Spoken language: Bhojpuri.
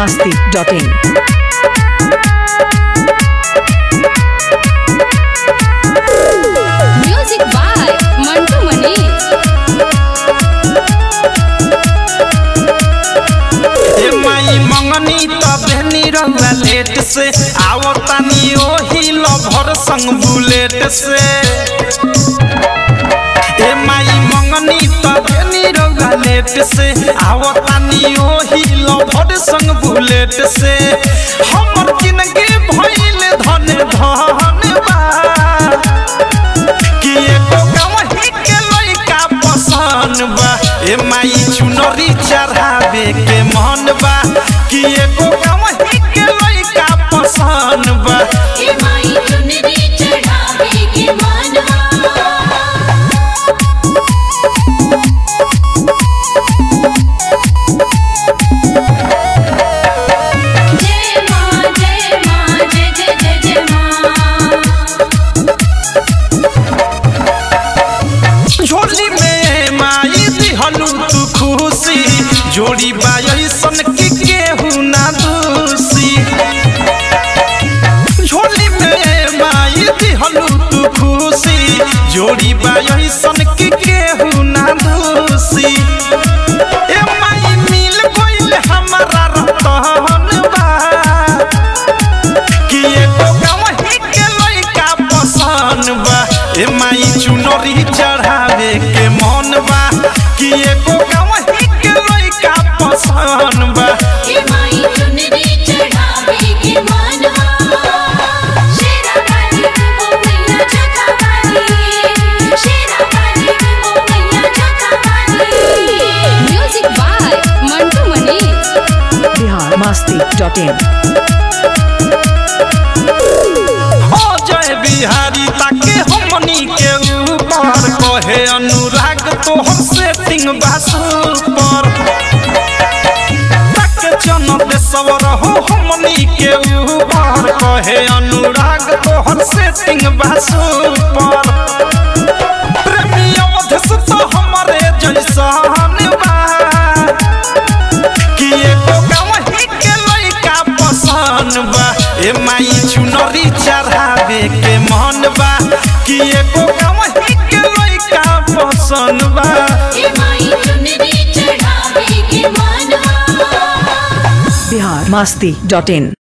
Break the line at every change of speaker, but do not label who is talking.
masti.in.
Music by Mantu Manish.
ए माई मंगनी तबे निरहुआ लेट से आवतानी ओही लभर संग बुलेट से ए माई मंगनी तबे निरहुआ लेट से आवतानी ओही लभर संग बुलेट से हमर जिंदगी भइल धन धन बा कि एको गवही के लइका पसंद बा ए माई चुनरी चढ़ावे के मन बा कि एको गवही के लइका पसंद बा
ए माई चुनरी चढ़ावे के मनवा जय मां जय मां जय जय जय जय मां
झोली में माई दिहलू तू खुशी जोड़ी बायसन की केहू ना दूसी झोली में माई दिहलू तू खुशी जोड़ी बायसन की केहू ना दूसी ए माई मिल गइल हमारा रतन बा कि एको गवही के लइका पसंद बा ए माई चुनरी चढ़ावे के मन बा कि एको गवही के लइका पसंद बा
ए माई चुनरी चढ़ावे के मनवा शेरा वाली ओ मैया जगा वाली शेरा वाली ओ मैया जगा वाली music by Mantu Manish
Bihar masti.in.
ओ जय बिहारी ताके हमनी के ऊपर कहे अनुराग तोहर सेटिंग बासु पर तक जन देशवर हो हमनी के ऊपर कहे अनुराग तोहर सेटिंग बासु पर प्रेमी अवधेश तो हमरे जैसन बा कि एको गवही के लइका पसंद बा ए माई चुनरी चढ़ावे के मन बा कि एको गवही के लइका पसंद बा
ए माई चुनरी चढ़ावे के मनवा
Bihar masti.in.